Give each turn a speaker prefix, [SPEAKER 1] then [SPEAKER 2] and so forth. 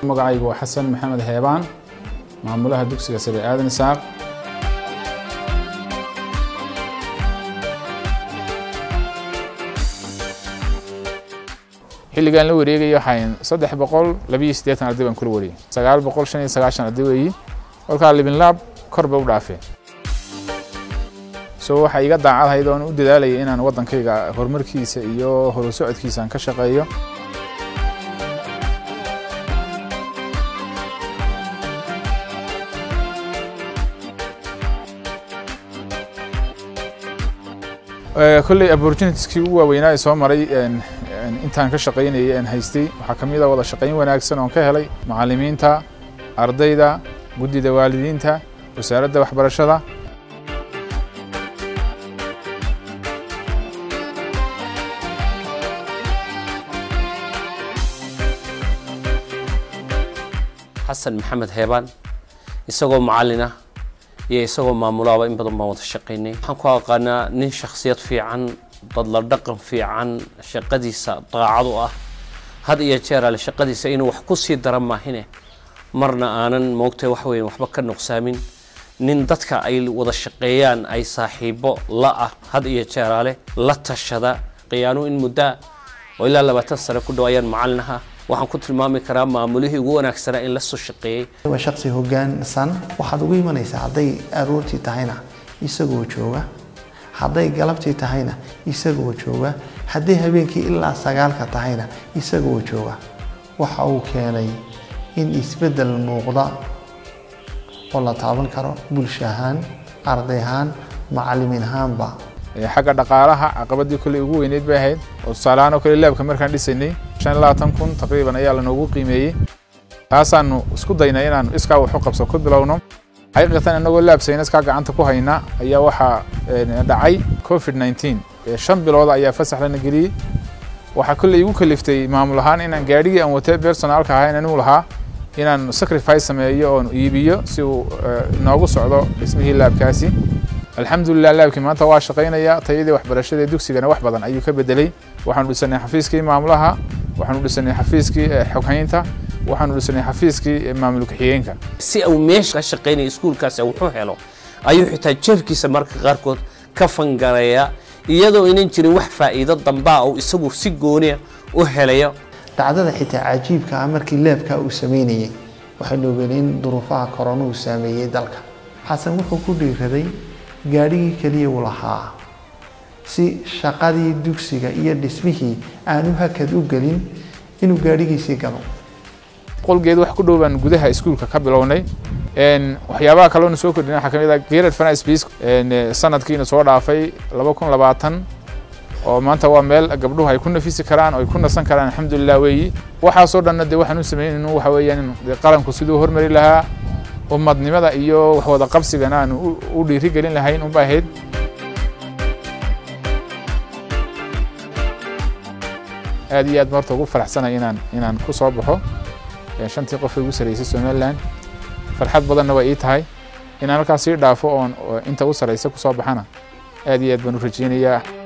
[SPEAKER 1] magacaygu waa xasan maxamed heebaan maamulaha dugsiga sare aadan isaaq xilligaan la wareegaya waxaan saddex boqol labiyo siddeetan arday baan kula wareegay sagaal boqol shan iyo sagaashan arday weeyi kolkaa libinlaab kor bay u dhaafeen so waxaa iga daacadhayd oon u dadaalayay inaan waddankayga horumarkiisa iyo horu socodkiisa aan ka shaqeeyo kolley opportunitieskii ugu waaweynaa ee soo maray intaan ka shaqaynayay aan haystay waxaa ka mid a wada shaqayn wanaagsan oon ka helay macallimiinta ardayda guddida waalidiinta wasaaradda waxbarashada
[SPEAKER 2] xasan maxamed heebaan isagoo macallin ah iyo isagoo maamulaaba in badan baan wada shaqaynay waxaan ku aqaanaa nin shakhsiyad fiican dadla dhaqan fiican shaqadiisa daacad u ah had iyo jeer ale shaqadiisa inuu wax ku sii dara maahine marna aanan moogtay wax weyn waxba ka nuqsaamin nin dadka ay wada shaqeeyaan ay saaxiibo la ah had iyo jeer ale la tashada qiyaanu in muddaa oo ilaa labaatan sane ku dhow ayaan macallin ahaa waxaan ku tilmaami karaa maamulihii ugu wanaagsanaa in la soo shaqeeyey
[SPEAKER 3] waa shaqsi hoggaansan waxaad ugu imanaysaa hadday aroortii tahayna isagoo jooga hadday galabtii tahayna isagoo jooga hadday habeenkii ilaa sagaalka tahayna isagoo jooga waxa uu keenay in isbeddel muuqda oo la taaban karo bulsho ahaan arday ahaan macallimiin ahaanba
[SPEAKER 1] xagga dhaqaalaha caqabadii kolley ugu weyneyd bay ahayd oo tusaaleahaan oo kale laabka markaan dhisaynay shan iyo labaatan kun taqriiban ayaa lanoogu qiimeeyey taasaanu isku daynay inaanu iskaa waxu qabso ku bilowno xaqiiqatan inagoo laab sayniskaa gacanta ku hayna ayaa waxaa dhacay covid nineteen shan bilood ayaa fasax lana geliyey waxaa kolley igu kaliftay maamul ahaan inaan gaadhigii aan watay personaalka ahaa inaan lahaa inaan sacrifice sameeyo oon iibiyo si uu noogu socdo dhismihii laabkaasi alxamdulilah laabkii maanta waa shaqaynaya tayadii waxbarashada dugsigana wax badan ayuu ka bedelay waxaanu dhisanay xafiiskii maamulaha waxaanu dhisanay xafiiskii xoghaynta waxaanu dhisanay xafiiskii maamul ku-xigeenka
[SPEAKER 2] si uu meesha ka shaqaynaya iskuulkaasi wuxuu helo ayuu xitaa jeefkiisa marka qaarkood ka fangareeya iyadoo inan jirin wax faa'iido dambaa uu isagu si gooniya u helayo
[SPEAKER 3] dhacdada xitaa cajiibka ah markii leebka uu sameynayay waxaynu ogeynay in duruufaha korona uu saameeyey dalka xasan wuxuu ku dhiiraday gaadhigii keliya uu lahaa si shaqadii dugsiga iyo dhismihii aanu hakad u gelin inuu gaadhigiisii galo
[SPEAKER 1] qolgeed wax ku dhow baan gudaha iskuulka ka bilownay waxyaabaha kaloona soo kordhina waxaa kamid ah gerard finance peace sanadkiina soo dhaafay laba kun labaatan oo maanta waa meel gabdhuhu ay ku nafisi karaan oo ay ku nasan karaan alxamdulilah weeyi waxaasoo dhanna dee waxaan u sameynaynu waxa weeyaan qaranku siduu hormari lahaa ummadnimada iyo wax wada qabsigana aanu u dhiiri gelin lahayn unba ahayd aad iyo aad marta ugu faraxsanay inaan inaan ku soo baxo shantii qof ugu sarreysay somaliland farxad badanna waa ii tahay inaan halkaas sii dhaafo oon inta u sarreysa ku soo baxana aad iyo aad baan u rajeynayaa